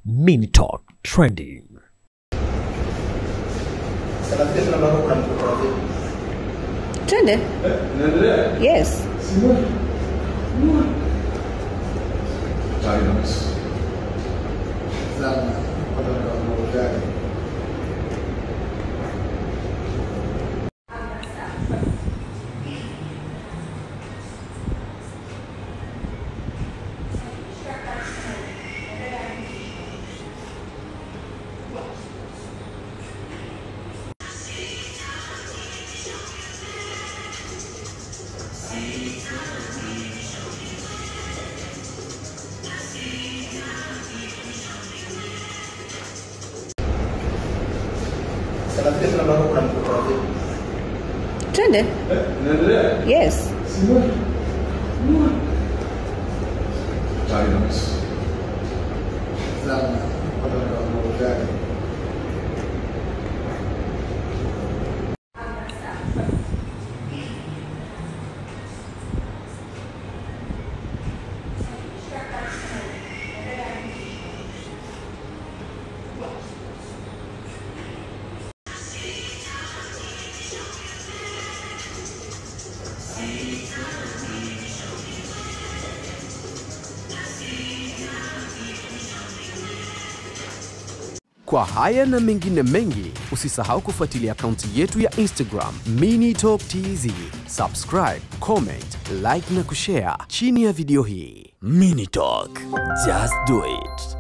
Mini Talk Trending. Twende. Yes. Twende. Yes. Kwa haya na mengine mengi, usisahau kufuatilia akaunti yetu ya Instagram Mini Talk TZ. Subscribe, comment, like na kushare chini ya video hii. Mini Talk, just do it.